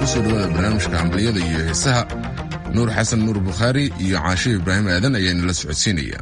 kusoo dhawaada barnaamijka cambaliyada iyo heesaha nuur xasan nuur bukhaari iyo caashe ibraahim aadan ayaa inala socodsiinaya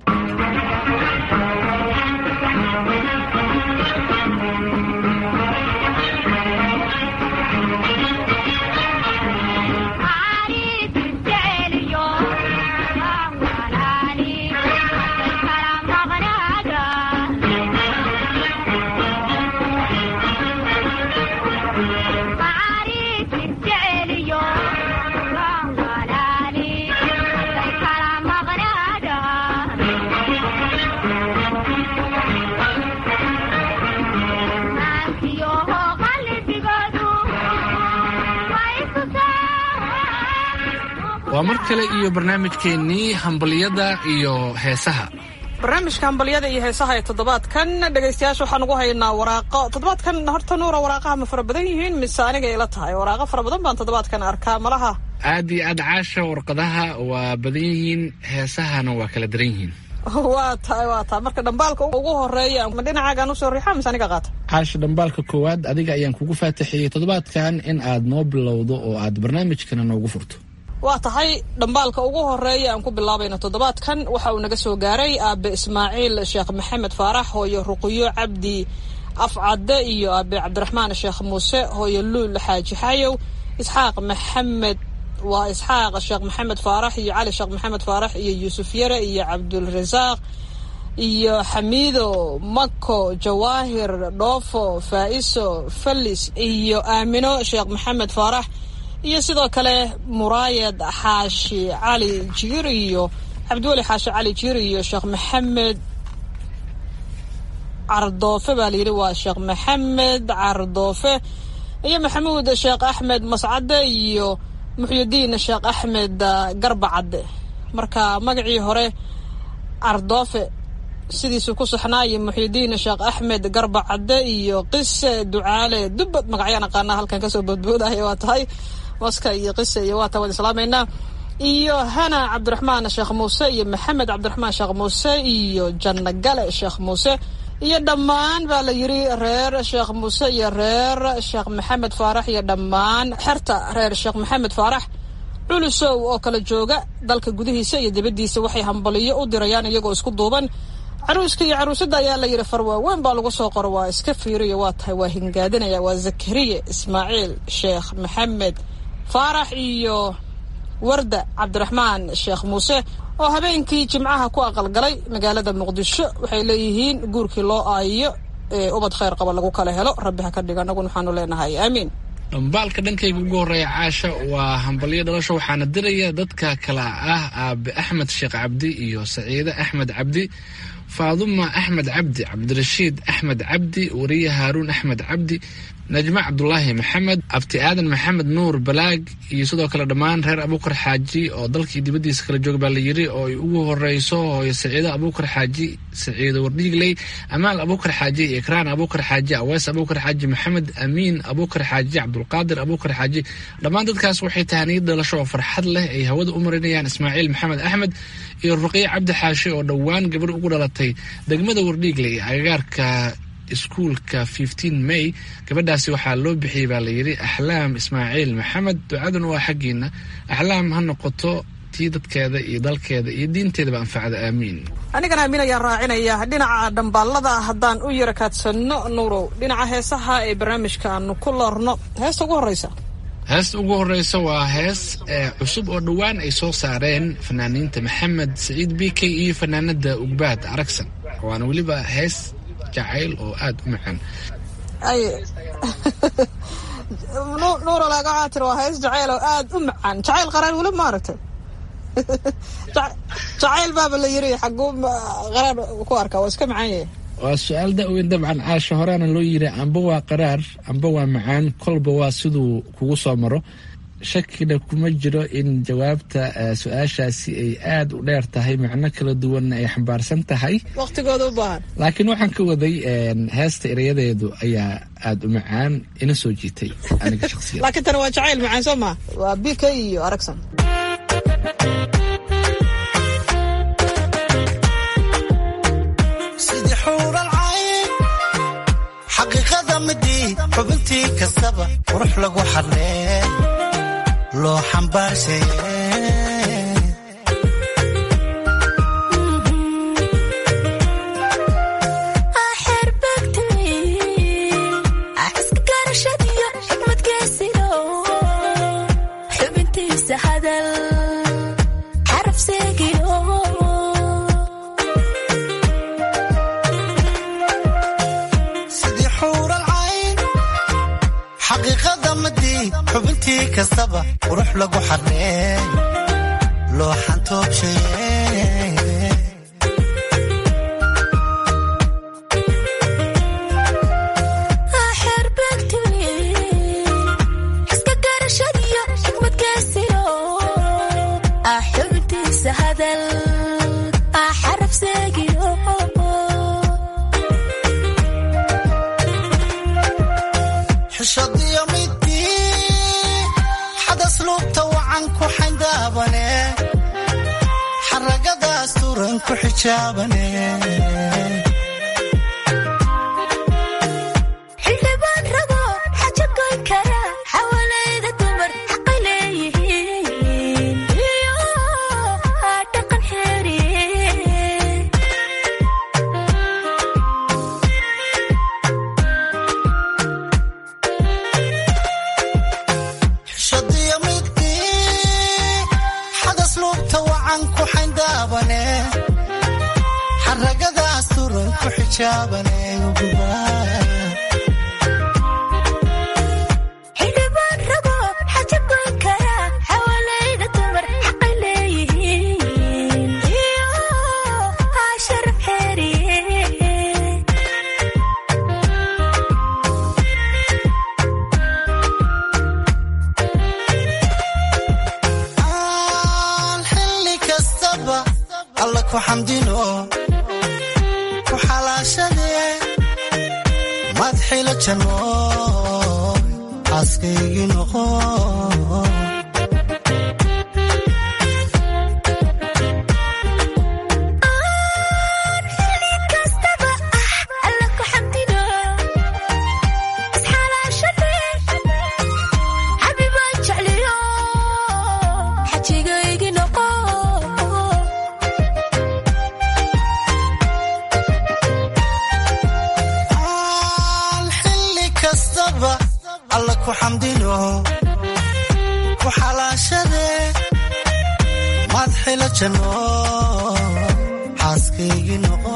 waa mar kale iyo barnaamijkeennii hambaliyada iyo heesaha barnaamijka hambalyada iyo heesaha ee toddobaadkan dhegaystayaasha waxaan ugu haynaa waraaqo toddobaadkan horta nuura waraaqaha ma fara badan yihiin mise aniga ila tahay waraaqo fara badan baan toddobaadkan arkaa malaha aad iyo aad caasha warqadaha waa badan yihiin heesahana waa kala daran yihiin waa tahay waa tahay marka dhambaalka ugu horeeya ma dhinacaagaan usoo riixaa mise aniga qaata caasha dhambaalka koowaad adiga ayaan kugu faataxiyey toddobaadkan in aad noo bilowdo oo aad barnaamijkana noogu furto waa tahay dhambaalka ugu horeeya aan ku bilaabayna toddobaadkan waxa uu naga soo gaaray aabe ismaaciil sheekh maxamed faarax hooyo ruqiyo cabdi afcadde iyo aabe cabdiraxmaan sheekh muuse hooyo luul xaaji xayow isxaaq maxamed waa isxaaq sheekh maxamed faarax iyo cali sheekh maxamed faarax iyo yuusuf yare iyo cabdulrasaaq iyo xamiido mako jawaahir dhoofo faa'iso fallis iyo aamino sheekh maxamed faarax iyo sidoo kale muraayad xaashi cali jiir iyo cabdiweli xaashi cali jiir iyo sheekh maxamed cardoofe baa layidhi waa sheekh maxamed cardoofe iyo maxamuud sheekh axmed mascade iyo muxyidiin sheekh axmed garba cadde marka magacii hore cardoofe sidiisuu ku saxnaa iyo muxyidiin sheekh axmed garba cadde iyo qise ducaale dubbad magacyaan aqaanaa halkan kasoo boodboodaya waa tahay maska iyo qise iyo waata waan islaamaynaa iyo hana cabdiraxmaan sheekh muuse iyo maxamed cabdiraxmaan sheekh muuse iyo janno gale sheekh muuse iyo dhammaan baa la yidhi reer sheekh muuse iyo reer sheekh maxamed faarax iyo dhammaan xerta reer sheekh maxamed faarax culusow oo kala jooga dalka gudihiisa iyo dibaddiisa waxay hambaliyo u dirayaan iyagoo isku duuban caruuska iyo caruusadda ayaa la yidhi farwaaweyn baa lagu soo qoro waa iska fiiriyo waa tahay waa hingaadinaya waa zakariya ismaaciil sheekh maxamed faarax iyo warda cabdiraxmaan sheekh muuse oo habeenkii jimcaha ku aqalgalay magaalada muqdisho waxay leeyihiin guurkii loo aayiyo ee ubad khayr qaba lagu kala helo rabbi ha ka dhiga annaguna waxaanu leenahay aamiin dhambaalka dhankayga ugu horreeya caasha waa hambalyo dhalasho waxaana diraya dadka kala ah aabe axmed sheekh cabdi iyo saciide axmed cabdi faaduma axmed cabdi cabdirashiid axmed cabdi wariye haaruun axmed cabdi najma cabdulaahi maxamed abti aadan maxamed nuur balaag iyo sidoo kale dhammaan reer abuukar xaaji oo dalkii dibaddiisa kala jooga baa la yidhi oo ay ugu horeyso hooyo saciido abuukar xaaji saciido wardhiigley amaal abuukar xaaji ikraan abuukar xaaji awees abuukar xaaji maxamed amiin abuukar xaaji cabdulqaadir abuukar xaaji dhammaan dadkaas waxay tahaniyad dhalasho oo farxad leh ay hawada u marinayaan ismaaciil maxamed axmed iyo ruqiye cabdi xaashi oo dhowaan gabar ugu dhalatay degmada wardhiigley agagaarka iskuulka may gabadhaasi waxaa loo bixiyey baa layidhi axlaam ismaaciil maxamed ducaduna waa xaggiina axlaam ha noqoto tii dadkeeda iyo dalkeeda iyo diinteedaba anfacda aamiin anigana aamin ayaan raacinaya dhinaca dhambaalada haddaan u yara kaadsanno nuurow dhinaca heesaha ee barnaamijka aanu ku loorno heesta ugu horreysa heesta ugu horreysa waa hees cusub oo dhowaan ay soo saareen fanaaniinta maxamed saciid b k iyo fanaanada ugbaad aragsan waana weliba hees jacayl oo aada u macaan nuura laga caatir waa hees jacayl oo aada u macaan jacayl qaraar weli ma aragtay jacayl baaba la yiri xaguu qaraar ku arkaa waa iska macaan yahay waa su-aal da-weyn dabcan caasha horeana loo yiri amba waa qaraar amba waa macaan kolba waa siduu kugu soo maro shakina kuma jiro in jawaabta su-aashaasi ay aada u dheer tahay macno kala duwanna ay xambaarsan tahay waqtigooda u baahan laakiin waxaan ka waday heesta erayadeedu ayaa aada u macaan ina soo jiitay aniga shaqsiya laakiin tani waa jacayl macaan soo maa waa b k iyo aragsan sidii xuural cayn xaqiiqada midii xubinta xubintii kastaba qurux lagu xadlee loo xambaarshaye sidii xuural cayn xaqiiqada madii xubintii kastaba qurux lagu xadlee loo xantoobshaye xishadiyo midii xadas lugta wacan ku xayndaabane xaragadaas turan ku xijaabane xildhibaan rabo xaja goyn kara xawalayda dumar xaqay leeyihiin iyo dhaqan xeeriye xishadiyo midii xadas lugta wacan ku xayndaabane xaragadaas turan ku xijaabane xildhibaan rabo xaja goyn kara xawalayda dumar xaqay leeyihiin iyo sharaf xeeriye aan xilli kastaba alla ku xamdino ku xalaashadee madxila janno xaaskaygii noqo kastaba ah alla ku xamdino isxalaashade xabibaan jecliyo xajigaygi noqo aan xilli kastaba alla ku xamdino ku xalaashadee madxila janno xaaskaygii noqo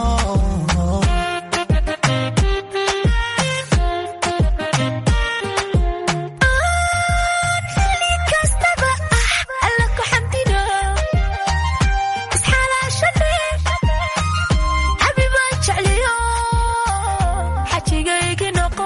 kastaba ah alla ku xamdino isxalaashade xabibaan jecliyo xajigaygi noqo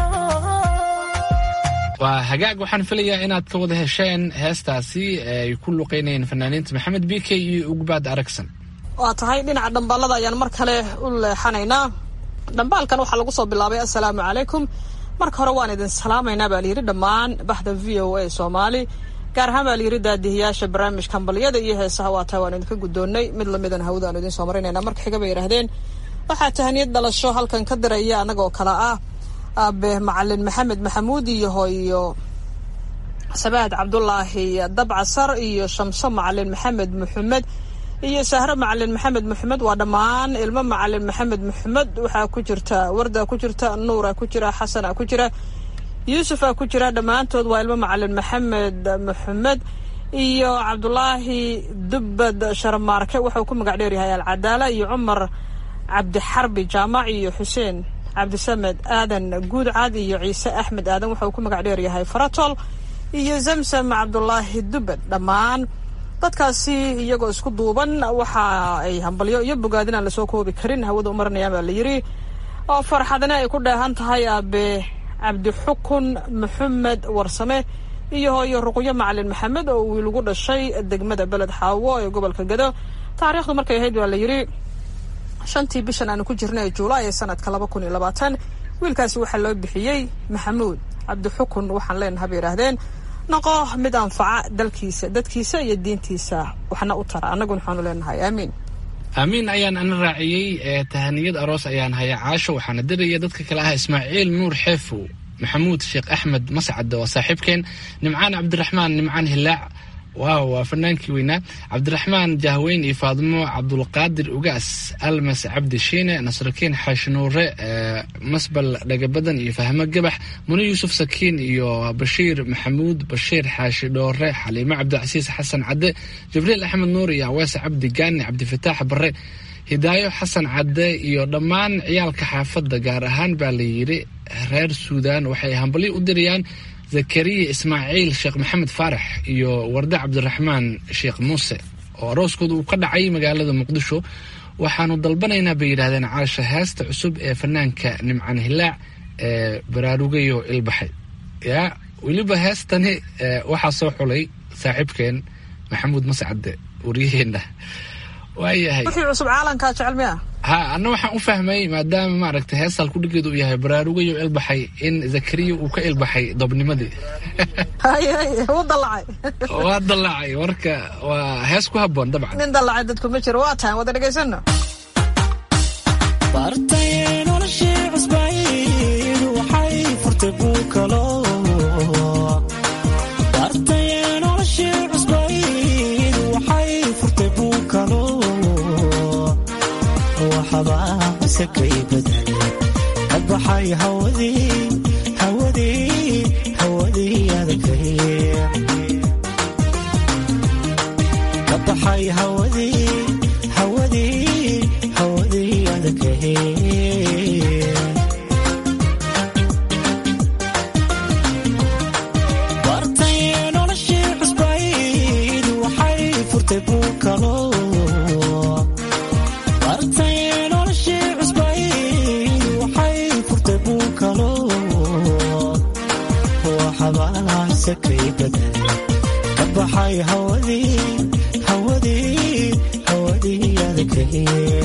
waa hagaag waxaan filayaa inaad ka wada hesheen heestaasi ee ay ku luqeynayeen fanaaniinta maxamed b k iyo ugbaad aragsan waa tahay dhinaca dhambaalada ayaan mar kale u leexanaynaa dhambaalkan waxaa lagu soo bilaabay assalaamu calaykum marka hore waan idin salaamaynaa baa layidhi dhammaan baxda v o a soomaali gaar ahaan baa layidhi daadihiyaasha barnaamijka hambalyada iyo heesaha waa tahay waan idinka guddoonnay mid lamidan hawada aan idiin soo maraynayna marka xiga bay yidhaahdeen waxaa tahaniyad dhalasho halkan ka diraya annagoo kale ah aabe macalin maxamed maxamuud iyo hooyo sabaad cabdulaahi dabcasar iyo shamso macalin maxamed maxamed iyo sahro macalin maxamed maxamed waa dhammaan ilmo macalin maxamed maxamed waxaa ku jirta warda ku jirta nuura ku jira xasana ku jira yuusufa ku jira dhammaantood waa ilmo macalin maxamed maxamed iyo cabdulaahi dubbad sharmaarke wuxuu ku magac dheer yahay alcadaala iyo cumar cabdixarbi jaamac iyo xuseen cabdisamed aadan guudcad iyo ciise axmed aadan wuxuu ku magac dheer yahay faratol iyo zamsam cabdulaahi dubbad dhammaan dadkaasi iyagoo isku duuban waxa ay hambalyo iyo bogaadin aan lasoo koobi karin hawada u marinayaan baa la yidhi oo farxadna ay ku dheehan tahay aabe cabdixukun maxamed warsame iyo hooyo ruqyo macalin maxamed oo wiil ugu dhashay degmada beled xaawo ee gobolka gado taariikhdu markay ahayd waa la yidhi shantii bishan aanu ku jirnay juulaay ee sanadka laba kun iyo labaatan wiilkaasi waxaa loo bixiyey maxamuud cabdixukun waxaan leenaha bay yidhaahdeen noqo mid anfaca dalkiisa dadkiisa iyo diintiisa waxna u tara annaguna waxaanu leenahay aamiin aamiin ayaan ana raaciyey ee tahaniyad aroos ayaan haya caasho waxaana diraya dadka kale ah ismaaciil nuur xeefow maxamuud sheekh axmed mascad waa saaxiibkeen nimcaan cabdiraxmaan nimcaan hilaac waaw waa fanaankii weynaa cabdiraxmaan jahweyn iyo faadimo cabdulqaadir ugaas almas cabdi shiine nasrakiin xaashnuure masbal dhagabadan iyo fahmo gabax muni yuusuf sakiin iyo bashiir maxamuud bashiir xaashi dhoore xaliimo cabdicasiis xasan cadde jibriil axmed nuur iyo aweese cabdi gaani cabdifataax bare hidaayo xasan cadde iyo dhammaan ciyaalka xaafadda gaar ahaan baa la yidhi reer suudaan waxay hambalyo u dirayaan zakariya ismaaciil sheekh maxamed faarax iyo warde cabdiraxmaan sheekh muuse oo arooskooda uu ka dhacay magaalada muqdisho waxaanu dalbanaynaa bay yidhahdeen caasha heesta cusub ee fanaanka nimcaan hilaac ee baraarugayo ilbaxay yaa weliba heestani waxaa soo xulay saaxiibkeen maxamuud mascade waryaheena waayahay wixii cusub caalankaa jecel miya ha anna waxaan u fahmay maadaama maaragtay heesal kudhigeedu uu yahay baraarugayo ilbaxay in zakariya uu ka ilbaxay dobnimadii haye haye wuu dallacay waa dallacay marka waa hees ku habboon dabcan nin dallacay dadku ma jiro waa tahan wada dhegaysano bartay noloshii cusbayd waxay furtay buukalo bartay noloshii cusbayd waxay furtay buukalo waxbaa sakay badal ka baxay hawadii hawadii hawadii adagay ka baxay hawadii hawadii hawadii adagay bartay noloshii cusbayd waxay furtay buukalo bartay noloshii cusbayd waxay furtay buukalo waxbaa sakay badal ka baxay hawadii hawadii hawadii adagay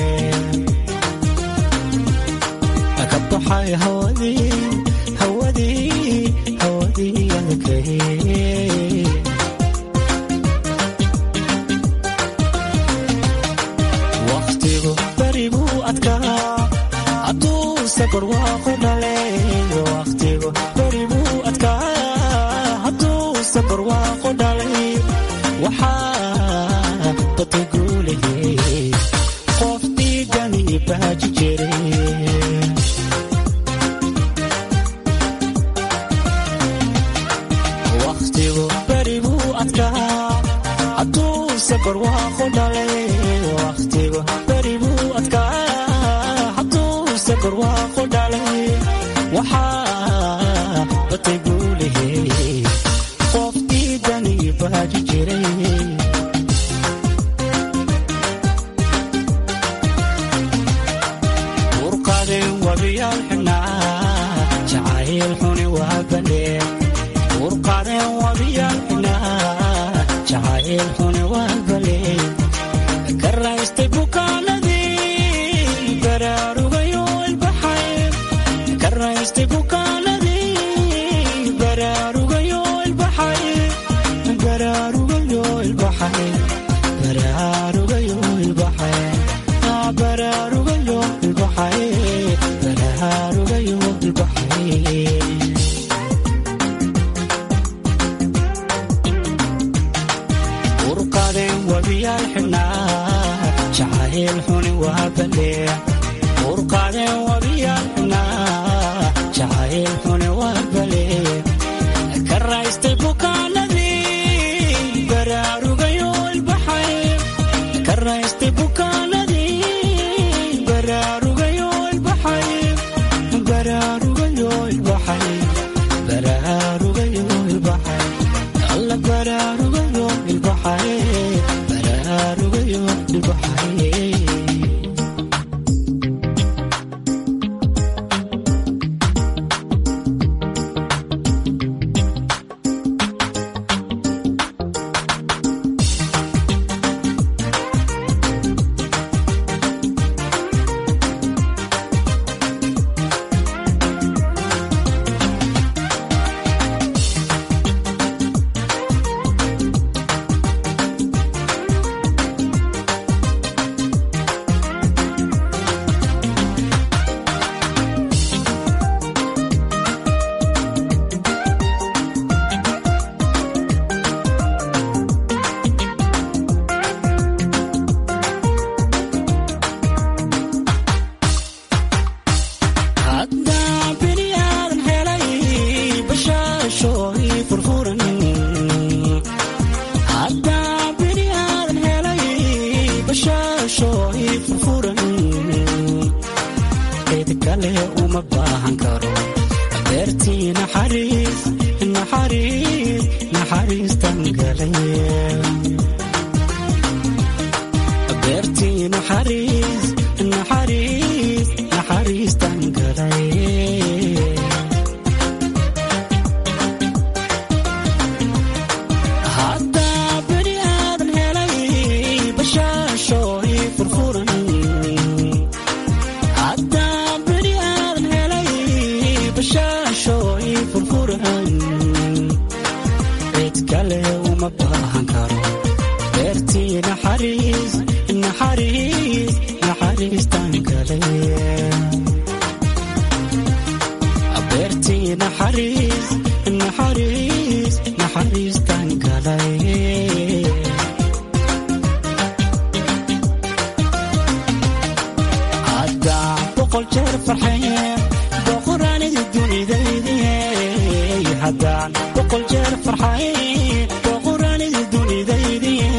ka baxay hawadii hawadii hawadii adagay waqtigu berigu adkaa hadduu safar waaqu dhale waqtigu berigu adkaa hadduu safar waaqu dhalay waxaa batay guulahey qof diigani baaji jiray waqtigu berigu adkaa hadduu safar waaqu dhalay waqtigu berigu adkaa hadduu safar waaqu dhalay waxaa batay guulahey qof diigani baaji jiray urqadeen wabiyaal xidhnaa jacayl xuni waa bandheen urqadeen wabiyaal xidhnaa jacayl xuni waa baleen ka raystay bukaanadii baraarugayo ilbaxay ka raystay bukaanadii baraarugayo ilbaxay baraarugayo ilbaxay baraarugayo ilbaxay Ah, baraarugayo ilbaxay baraarugayo ilbaxay urqadeen wabiyaal xidhnaa jacayl xuni waa baleen urqadeen wabiyaal xidhnaa jacayl xuni waa baleen ka raystay bukaanadii baraarugayo ilbaxay ka raystay bukaanadii baraarugayo ilbaxay baraarugayo ilbaxay baraarugayo ilbaxay alla baraarugayo ilbaxay baraarugayo ilbaxay uma baahan karo beertii naxariis naxariis naxariistan galay beertii naxariis naxariis naxariistan galay haddaa beri aadan helay bashaasho ii furfuran haddaa beri aadan helay bashaasho ii furfuran cid kale uma baahan karo beertii naxariis naxariis naxariistan galay beertii naxariis naxariis naxariistan galay haddaa boqol jeer farxaye boqoraanidi dunidaydiye haddaan boqol jeer farxaye boqoraanidi dunidaydiye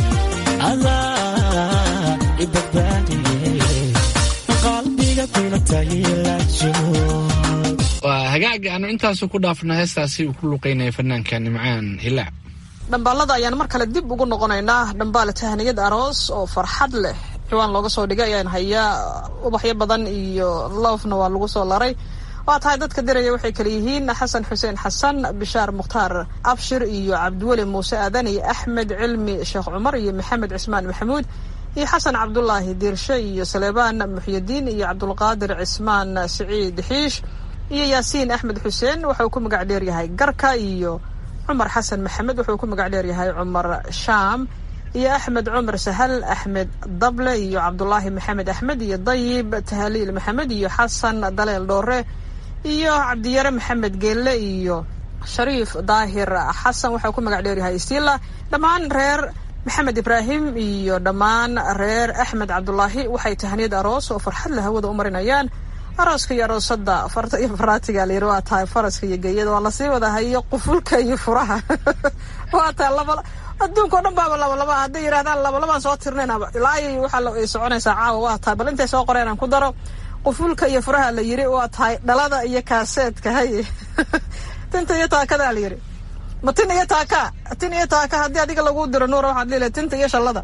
adaa i badbaadiye qalbiga kulatayla joog waa hagaaga aanu intaasu ku dhaafno heestaasi uu ku luqeynaya fanaanka nimcaan hilaac dhambaalada ayaan mar kale dib ugu noqonaynaa dhambaal tahniyad aroos oo farxad leh ciwaan looga soo dhigay ayaan hayaa ubaxyo badan iyo loofna waa lagu soo laray waa tahay dadka diraya waxay kale yihiin xasan xuseen xasan bishaar mukhtaar abshir iyo cabdiweli muuse aadan iyo axmed cilmi sheekh cumar iyo maxamed cismaan maxamuud iyo xasan cabdulaahi diirshe iyo saleebaan muxyidiin iyo cabdulqaadir cismaan siciid xiish iyo yaasiin axmed xuseen wuxuu ku magac dheeryahay garka iyo cumar xasan maxamed wuxuu ku magac dheeryahay cumar shaam iyo axmed cumar sahal axmed dable iyo cabdulaahi maxamed axmed iyo dayib tahaliil maxamed iyo xasan daleel dhoore iyo cabdiyare maxamed geelle iyo shariif daahir xasan waxau ku magac dheeryahay stila dhammaan reer maxamed ibraahim iyo dhammaan reer axmed cabdulaahi waxay tahaniyad aroos oo farxad la hawada u marinayaan arooska iyo aroosada farta iyo faraatiga layiri waa tahay faraska iyo geeyada waa lasii wada hayo qufulka iyo furaha waa tahay laba adduunka o dhan baaba labalaba hadday yidhahdaan labalabaan soo tirnaynaba ilaa ay waxaa ay soconaysaa caawa waa tahay bal intay soo qoreen aan ku daro qufulka iyo furaha la yiri waa tahay dhalada iyo kaaseedka haye tinta iyo taakada la yiri ma tin iyo taaka tin iyo taaka haddii adiga lagu diro nuura waxaad leelahay tinta iyo shallada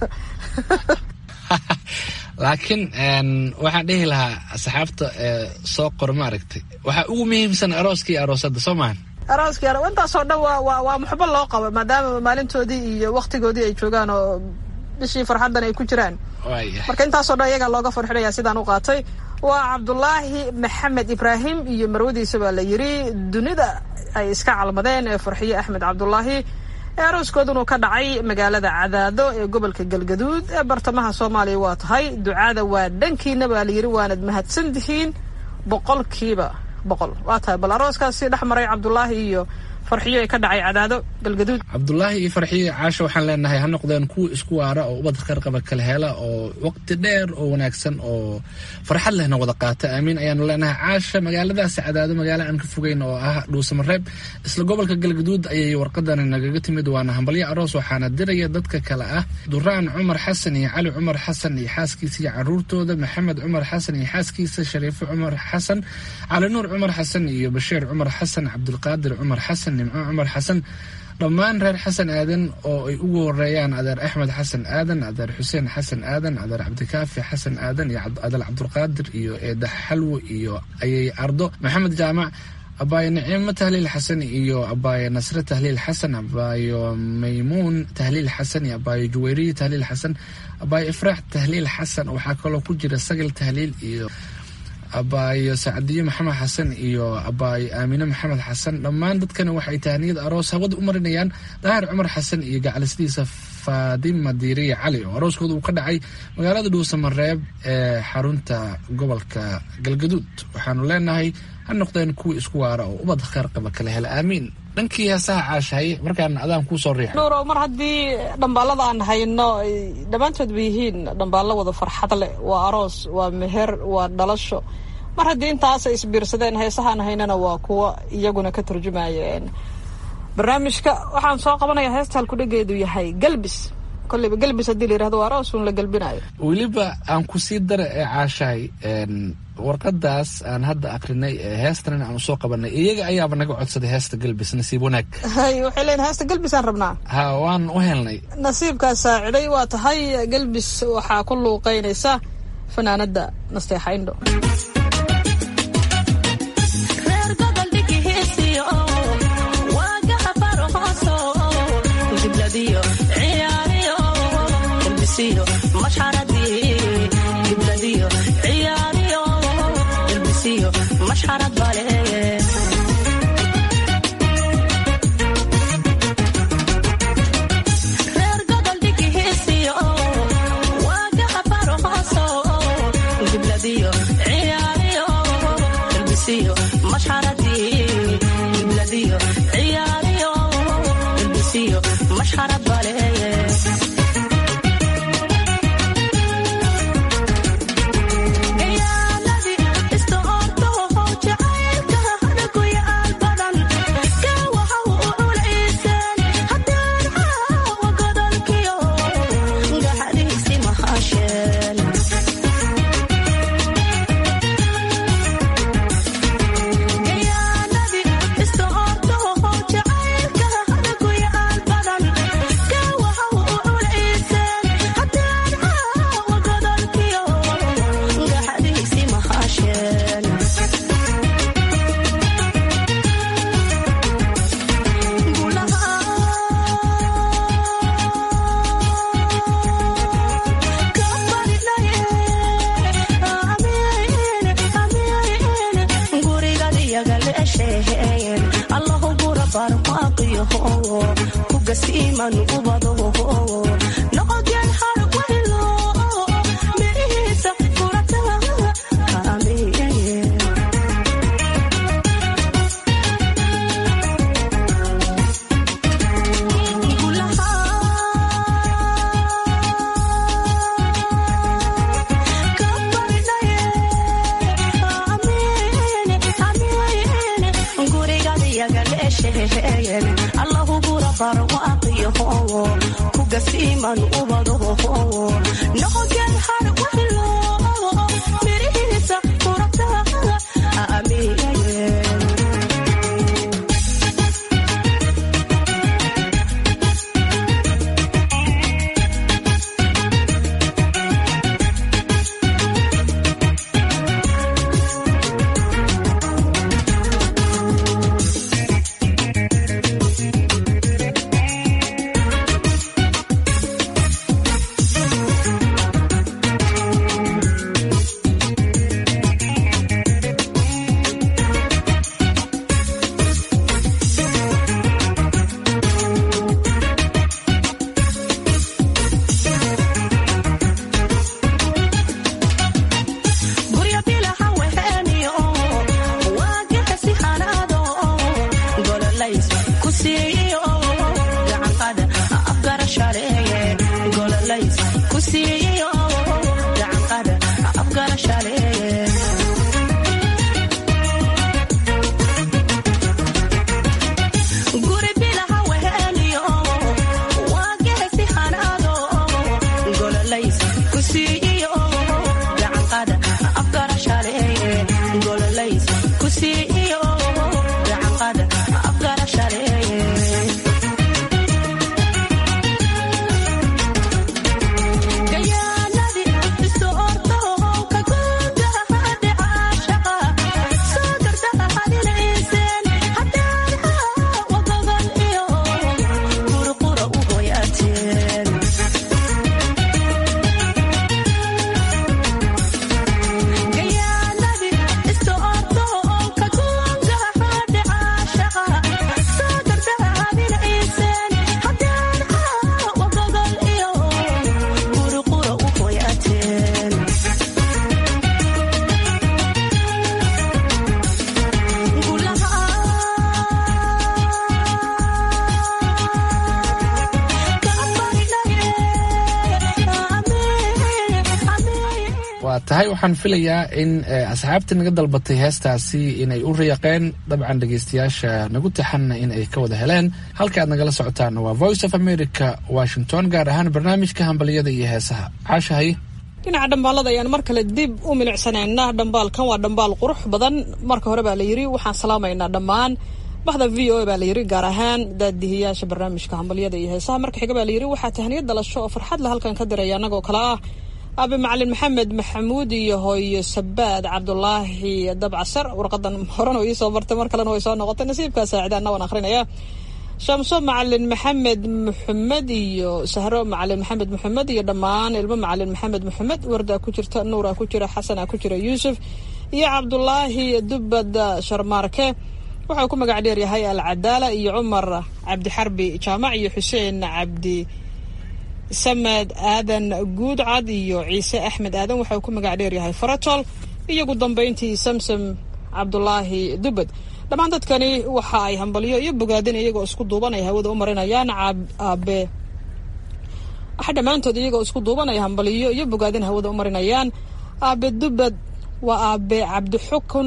laakiin waxaan dhihi lahaa asxaabta soo qor ma aragtay waxaa ugu muhiimsan arooska iyo aroosada soo maahan arooskii aro intaasoo dhan waa waa waa muxbo loo qabo maadaama maalintoodii iyo waktigoodii ay joogaan oo bishii farxaddan ay ku jiraan waaya marka intaasoo dhan iyagaa looga farxinaya sidaan u qaatay waa cabdulaahi maxamed ibraahim iyo marwadiisa baa la yiri dunida ay iska calmadeen ee farxiye axmed cabdulaahi ee arooskoodunu ka dhacay magaalada cadaado ee gobolka galgaduud ee bartamaha soomaaliya waa tahay ducada waa dhankiina baa la yiri waanad mahadsan tihiin boqolkiiba boqol waa tahay bal arooskaasi dhex maray cabdulaahi iyo farxiyo ee ka dhacay cadaado galgaduud cabdulaahi iyo farxiye caasho waxaan leenahay ha noqdeen kuwa isku waara oo ubad qarqaba kala hela oo waqti dheer oo wanaagsan oo farxad lehna wada qaata aamiin ayaanu leenahay caasha magaaladaasi cadaado magaalo aan ka fogeyn oo ah dhuusamareeb isla gobolka galgaduud ayay warqadani nagaga timid waana hambalyo aroos waxaana diraya dadka kale ah duraan cumar xasan iyo cali cumar xasan iyo xaaskiisa iyo caruurtooda maxamed cumar xasan iyo xaaskiisa shariifo cumar xasan cali nuur cumar xasan iyo bashiir cumar xasan cabdulqaadir cumar xasan nimco cumar xasan dhammaan reer xasan aadan oo ay ugu horeeyaan adeer axmed xasan aadan adeer xuseen xasan aadan adeer cabdikaafi xasan aadan iyo adeer cabdulqaadir iyo eedax xalwo iyo ayay ardo maxamed jaamac abaayo nicimo tahliil xasan iyo abaayo nasre tahliil xasan abaayo maymuun tahliil xasan iyo abaayo juwayriye tahliil xasan abaayo ifraax tahliil xasan waxaa kaloo ku jira sagal tahliil iyo abaayo sacdiye maxamed xasan iyo abaayo aamine maxamed xasan dhammaan dadkani waxay tahniyad aroos hawada u marinayaan daahir cumar xasan iyo gacalisdiisa faadima diiriye cali oo arooskooda uu ka dhacay magaalada dhuusamareeb ee xarunta gobolka galgaduud waxaanu leenahay ha noqdeen kuwii isku waara oo ubad kheer qaba kala hela aamiin dhankii heesaha caashahay markaan adaan kuu soo riixa nuuro mar haddii dhambaalada aan hayno ay dhammaantood ba yihiin dhambaallo wada farxad leh waa aroos waa meher waa dhalasho mar haddii intaasay isbiirsadeen heesahaan haynana waa kuwa iyaguna ka turjumaya barnaamijka waxaan soo qabanayaa heesta halkudhageedu yahay galbis kolleyba gelbis haddii la yirahdo waa aroosun la gelbinayo weliba aan ku sii dara ee caashahay warqadaas aan hadda akrinay ee heestan aan usoo qabanay iyaga ayaaba naga codsaday heesta gelbis nasiib wanaag hay waxay leeyihin heesta gelbisaan rabnaa ha waan u helnay nasiibkaa saaciday waa tahay gelbis waxaa ku luuqeynaysa fanaanada nasteexa indho reer gobol dhigihiisiyo waagaha farhooso gibladiyo ciyaariyo ilbisiyo mashxaradii gibladiyo ciyaariyo ilbisiyo mashxarad bale reer gobol dhigihiisiyo waagaha farhooso gibladiyo ciyaariyo ilbisiyo mashxaradii gibladiyo ciyaariyo ilbisiyo mashxarad baleeye gayaaladii iska ortoo jacaylka hadaguya aan badan gawaha u culayseen haddaan caawa godolkiyo gaxadiisi mahasheen gayaaladii iska ortoo jacaylka hadaguya aan badan gawaha u culayseen haddaan caawa godolkiyo gaxadiisi mahasheen allahu gura barmaaqiyo kugasiiman ubado noqodyan har waylo mirihiisa gurata amiin allahu gura barwaaqiyo kugasiiman ubado noqodyan har waylo mirihiisa gurata amiin tahay waxaan filayaa in asxaabta naga dalbatay heestaasi inay u riyaaqeen dabcan dhegeystayaasha nagu taxanna in ay ka wada heleen halka aad nagala socotaanna waa voice of america washington gaar ahaan barnaamijka hambaliyada iyo heesaha caashahay dhinaca dhambaalada ayaan mar kale dib u milicsanaynaa dhambaalkan waa dhambaal qurux badan marka hore baa la yidhi waxaan salaamaynaa dhammaan bahda v o a baa la yidhi gaar ahaan daadihiyaasha barnaamijka hambalyada iyo heesaha marka xiga baa la yidhi waxaa tahniyad dhalasho oo farxad la halkan ka diraya annagoo kale ah aabe macalin maxamed maxamuud iyo hooyo sabaad cabdulaahi dabcasar warqadan horena ii soo bartay mar kalena way soo noqotay nasiibkaa saacidaana waan akhrinaya shamso macalin maxamed maxamed iyo sahro macalin maxamed maxamed iyo dhammaan ilmo macalin maxamed maxamed wardaa ku jirta nuuraa ku jira xasana ku jira yuusuf iyo cabdulaahi dubad sharmaarke waxau ku magac dheer yahay alcadaala iyo cumar cabdixarbi jaamac iyo xuseen cabdi samed aadan guudcad iyo ciise axmed aadan waxa uu ku magac dheer yahay faratol iyo ugu dambeyntii samsam cabdulaahi dubad dhammaan dadkani waxa ay hambalyo iyo bogaadin iyagoo isku duuban ay hawada u marinayaan aabe waxa dhammaantood iyagoo isku duuban ay hambalyo iyo bogaadin hawada u marinayaan aabe dubad waa aabe cabdixukun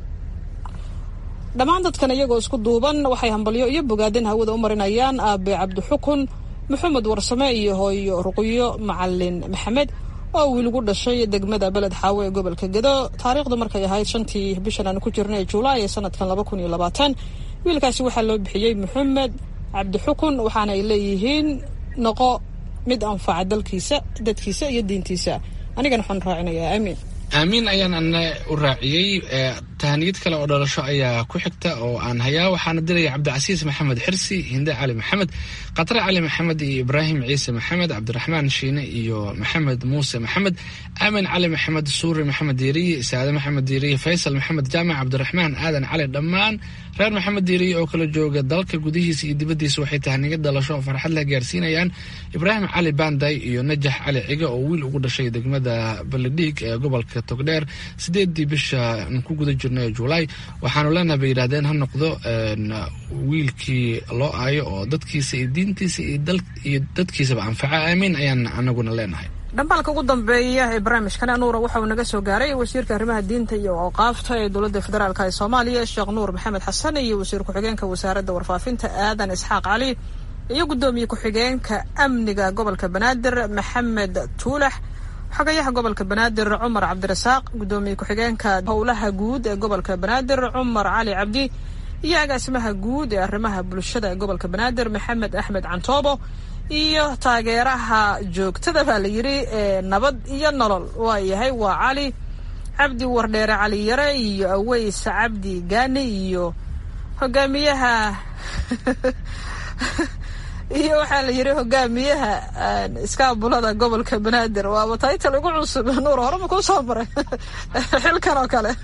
dhammaan dadkan iyagoo isku duuban waxay hambalyo iyo bogaadin hawada u marinayaan aabe cabdixukun maxamed warsame iyo hooyo ruqyo macalin maxamed oo wiilgu dhashay degmada beled xaawo ee gobolka gedo taariikhdu markay ahayd shantii bishan aan ku jirnay julaay ee sanadkan laba kun iyo labaatan wiilkaasi waxaa loo bixiyey maxamed cabdixukun waxaana ay leeyihiin noqo mid anfaca dalkiisa dadkiisa iyo diintiisa anigana waxaan raacinayaa aamiin aamiin ayaan ana u raaciyey tahaniyad kale oo dhalasho ayaa ku xigta oo aan hayaa waxaana diraya cabdicasiis maxamed xirsi hinde cali maxamed khatre cali maxamed iyo ibraahim ciise maxamed cabdiraxmaan shiine iyo maxamed muuse maxamed aamin cali maxamed suuri maxamed diiriye saade maxamed diiriye faysal maxamed jaamac cabdiraxmaan aadan cali dhammaan reer maxamed diiriye oo kala jooga dalka gudihiisa iyo dibaddiisa waxay tahaniyad dhalasho oo farxad la gaarsiinayaan ibraahim cali banday iyo najax cali ciga oo wiil ugu dhashay degmada baledhiig ee gobolka togdheer sideedii bisha ku guda jirnay julaay waxaanu leenahay bay yidhahdeen ha noqdo wiilkii loo aayo oo dadkiisa iyo diintiisa iyo dadkiisaba anfaca aamiin ayaan anaguna leenahay dhambaalka ugu dambeeya ee barnaamijkan nuura waxa uu naga soo gaaray wasiirka arrimaha diinta iyo awqaafta ee dowladda federaalk ee soomaaliya sheekh nuur maxamed xasan iyo wasiir ku-xigeenka wasaaradda warfaafinta aadan isxaaq cali iyo guddoomiye ku-xigeenka amniga gobolka banaadir maxamed tuulax xogayaha gobolka banaadir cumar cabdirasaaq guddoomiye ku-xigeenka howlaha guud ee gobolka banaadir cumar cali cabdi iyo agaasimaha guud ee arrimaha bulshada ee gobolka banaadir maxamed axmed cantoobo iyo taageeraha joogtada baa la yidhi ee nabad iyo nolol waa yahay waa cali cabdi wardheere cali yare iyo aweys cabdi gaani iyo hogaamiyaha iyo waxaa la yidhi hogaamiyaha iskaabulada gobolka banaadir waaba taytal ugu cusub nuur horema kuu soo maray xilkan oo kale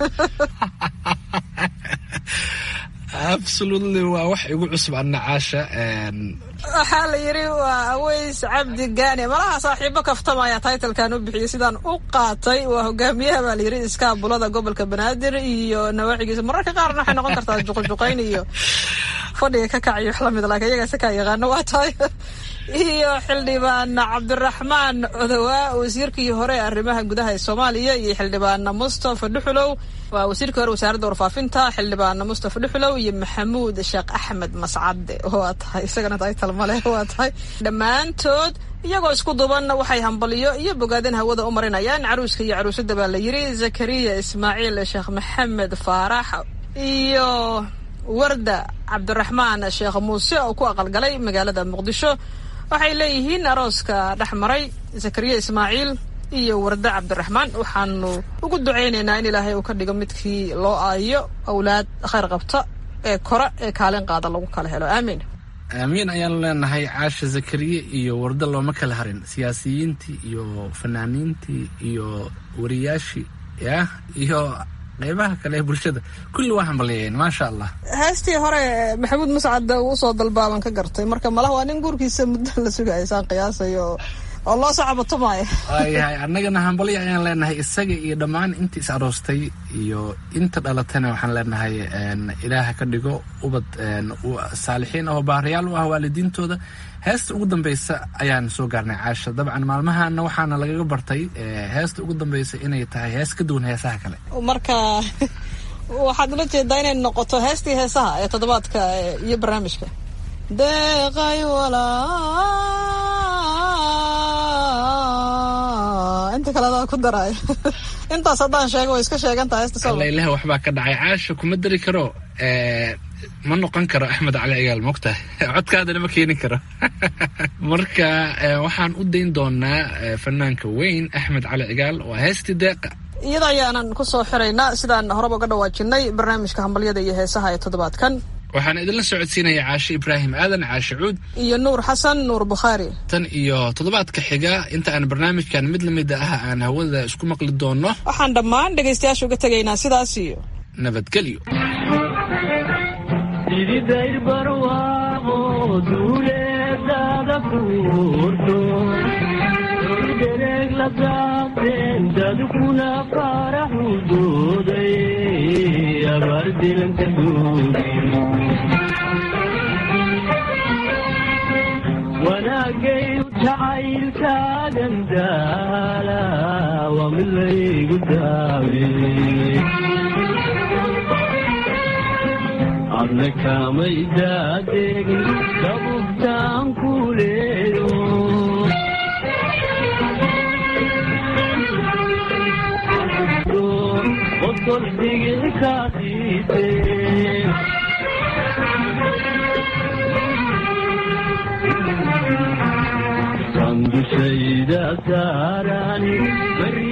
absolutely waa wax igu cusub anna caasha waxaa la yidhi waa aweys cabdi gaani malaha saaxiibo kaftamaya taytalkan u bixiyay sidaan u qaatay waa hogaamiyaha baa la yidhi iskaabulada gobolka banaadir iyo nawaacigiisa mararka qaarna waxay noqon kartaa juqojuqayn iyo fadhiga ka kac iyo wax lamid laakiin iyagaa si kaa yaqaano waa tahay iyo xildhibaan cabdiraxmaan codowaa wasiirkii hore ee arrimaha gudaha ee soomaaliya iyo xildhibaan mustafa dhuxulow waa wasiirkii hore wasaaradda warfaafinta xildhibaan mustafa dhuxulow iyo maxamuud sheekh axmed mascade waa tahay isagana taytal male waa tahay dhammaantood iyagoo isku duban waxay hambaliyo iyo bogaadin hawada u marinayaan caruuska iyo caruusada baa la yidhi zakariya ismaaciil sheekh maxamed faarax iyo warda cabdiraxmaan sheekh muuse oo ku aqalgalay magaalada muqdisho waxay leeyihiin arooska dhex maray zakariya ismaaciil iyo warda cabdiraxmaan waxaanu ugu ducaynaynaa in ilaahay uu ka dhigo midkii loo aayo awlaad khayr qabta ee kore ee kaalin qaada lagu kala helo aamiin aamiin ayaanu leenahay caasha zakariye iyo warda looma kala harin siyaasiyiintii iyo fanaaniintii iyo wariyaashii yah iyo qeybaha kale ee bulshada kulli waa hambalyeeyeen maasha allah heestii hore maxamuud mascad uu soo dalbaaban ka gartay marka malaha waa nin guurkiisa muddo la sugaya saan qiyaasayo oo loo soo cabatumaayo waayahay annagana hambalyo ayaan leenahay isaga iyo dhammaan inta is aroostay iyo inta dhalatayna waxaan leenahay een, ilaaha ka dhigo ubad een, u- saalixiin ah oo baariyaal u ah waalidiintooda heesta ugu dambeysa ayaan soo gaarnay caasha dabcan maalmahana waxaana lagaga bartay eh, heesta ugu dambeysa inay tahay hees ka duwan heesaha kale marka waxaad ula jeedaa inay noqoto heestii heesaha ee toddobaadka eh, iyo barnaamijka deeqay walaa inta kale adaa ku daraayo intaas haddaan sheego way iska sheegantaha heesta soo alla ilaah waxbaa ka dhacay caasha kuma dari karo eh, ma noqon karo axmed cali cigaal mogtahay codkaadana ma keeni karo marka eh, waxaan u dayn doonaa eh, fanaanka weyn axmed cali cigaal waa heestii deeqa iyada ayaanan ku soo xiraynaa sidaan horeba uga dhawaajinay barnaamijka hambalyada iyo heesaha ee toddobaadkan waxaan idinla socodsiinaya caashe ibraahim aadan caashe cuud iyo nuur xasan nuur bukhaari tan iyo toddobaadka xiga inta aan barnaamijkan mid lamid ah aan hawada isku maqli doono waxaan dhammaan dhegaystayaasha uga tegaynaa sidaas iyo nabadgelyo sididayr barwaaqo duuleedada fuurto dhereeg la daabteen dadkuna faraxu dooday abaardilanka duugi wanaagay jacaylkaagan daala waa mid laygu daabay adna kamay daadegin dabubtaan ku leeyo qosol digil kaa siisee sandushayda saarani bari